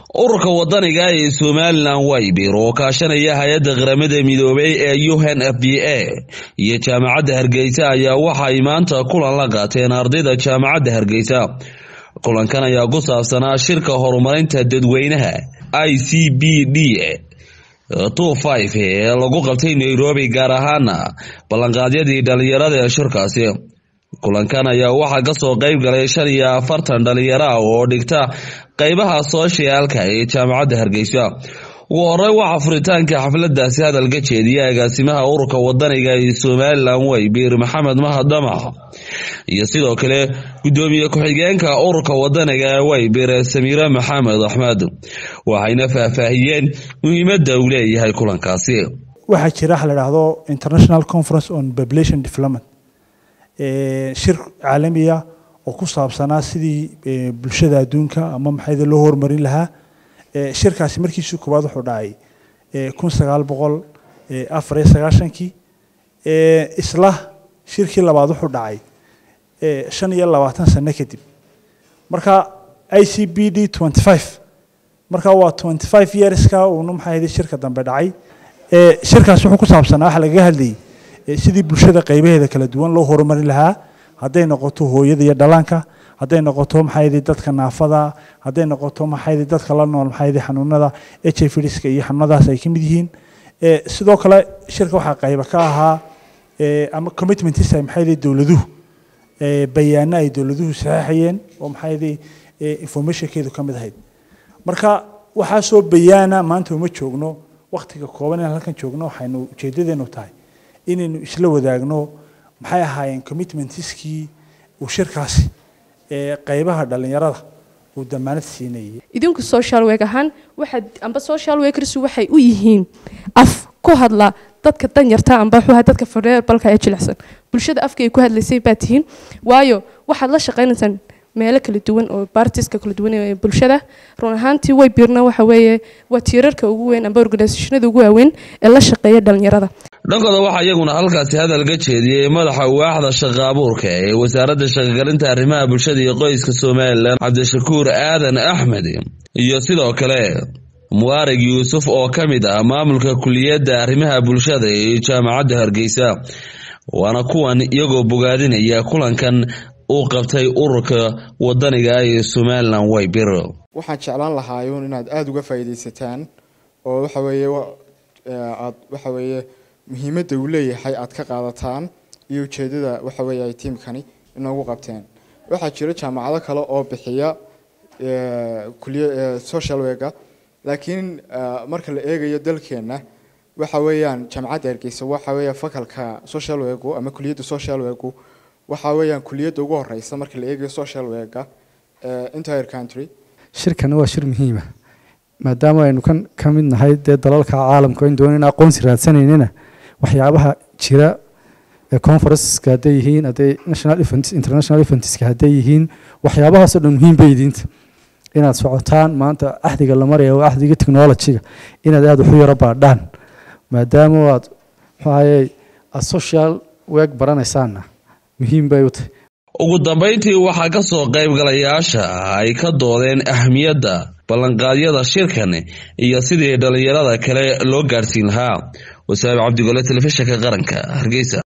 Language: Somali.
ururka wadaniga ee somalilan waybir oo kaashanaya hay-adda qaramada midoobay ee u n f b a iyo jaamacadda hargeysa ayaa waxay maanta kulan la qaateen ardayda jaamacadda hargeysa kulankan ayaa ku saabsanaa shirka horumarinta dadweynaha i c b d ee lagu qabtay nairobi gaar ahaana ballanqaadyadii dhalinyarada ee shirkaasi kulankan ayaa waxaa kasoo qeyb galay shan iyo afartan dhalinyaro ah oo dhigta qeybaha sooshyaalka ee jaamacadda hargeysa ugu horey waxaa furitaanka xafladaasi hadalka jeediya agaasimaha ururka wadaniga ee somalilan waybir maxamed mahadamac iyo sidoo kale gudoomiye ku-xigeenka ururka wadaniga ee waybir samiire maxamed axmed waxayna faahfaahiyeen muhiimada uu leeyahay kulankaasi waxaa jira waxa la dhahdo international conference on population development shir caalamiya oo ku saabsanaa sidii bulshada adduunka ama maxayda loo horumarin lahaa shirkaasi markiisii koowaad wuxuu dhacay kun sagaal boqol afar iyo sagaashankii isla shirkii labaad wuxuu dhacay shan iyo labaatan sano kadib marka i c b d twenty five marka waa twenty five yearska uuna maxaa shirka dambe dhacay shirkaasi wuxuu ku saabsanaa waxa lagaga hadlayay sidii bulshada qaybaheeda kala duwan loo horumarin lahaa hadday noqoto hooyada iyo dhalaanka hadday noqoto maxaa dadka naafada hadday noqoto maxaa dadka la nool maxaa xanuunada h i v ska iyo xanuunadaas ay ka mid yihiin sidoo kale shirka waxaa qayba ka ahaa ama commitmentisa maxaa dowladuhu bayaano ay dowladuhu saxeexayeen oo maxaa informationkeedu ka mid ahayd marka waxaa soo bayaana maanta uma joogno waktiga kooban inaan halkan joogno waxaynu ujeedadeenu tahay inaynu isla wadaagno maxay ahaayeen commitmentiskii uu shirkaasi qaybaha dhalinyarada uu damaanad siinayay idinku social work ahaan waxaad amba social workers waxay u yihiin af ku hadla dadka danyarta amba xuha dadka fareerbalka ee jilicsan bulshada afka ay ku hadlaysay baa tihiin waayo waxaad la shaqaynaysaan meelo kala duwan oo bartiska kala duwan ee bulshada run ahaantii way biirna waxa weeye waa tiirarka ugu weyn amba organisationada ugu waaweyn ee la shaqeeya dhalinyarada dhankooda waxaa iyaguna halkaasi hadal ka jeediyey madaxa waaxda shaqa abuurka ee wasaaradda shaqagalinta arrimaha bulshada iyo qoyska somalilan cabdishakuur aadan axmed iyo sidoo kale mubaarag yuusuf oo ka mid ah maamulka kuliyadda arrimaha bulshada ee jaamacadda hargeysa waana kuwan iyagoo bogaadinaya kulankan uu qabtay ururka wadaniga ee somalilan waybir waxaan jeclaan lahaayuun inaad aada uga faa'iidaysataan oo waxa weeye aad waxa weeye muhiimadda uu leeyahay aad ka qaadataan iyo ujeedada waxa weeye ay tiimkani inoogu qabteen waxaa jira jaamacado kale oo bixiya kuliya social worka laakiin marka la eegayo dalkeenna waxa weeyaan jaamacadda hargeysa waxa weeya fakalka social worku ama kuliyadda social worku waxa weeyaan kuliyadda ugu horeysa marka la eegayo social worka entire country shirkani waa shir muhiima maadaama aynu kan ka mid nahay dee dalalka caalamka in doonayna aqoonsi raadsanaynina waxyaabaha jira ee conferenceska hadday yihiin hadday national events international eventska hadday yihiin waxyaabahaasoo dhan muhiim bay idiinta inaad socotaan maanta axdiga la maraya waa axdiga technologyga inaad aada waxu yaro baadhaan maadaama aad muxuahaye aad social work baranaysaanna muhiim bay u tahay ugu dambayntii waxaa ka soo qaybgalayaasha ay ka doodeen ahmiyadda ballanqaadyada shirkan iyo sidii dhalinyarada kale loo gaadhsiin lahaa wasaabi cabdigole telefishinka qaranka hargeysa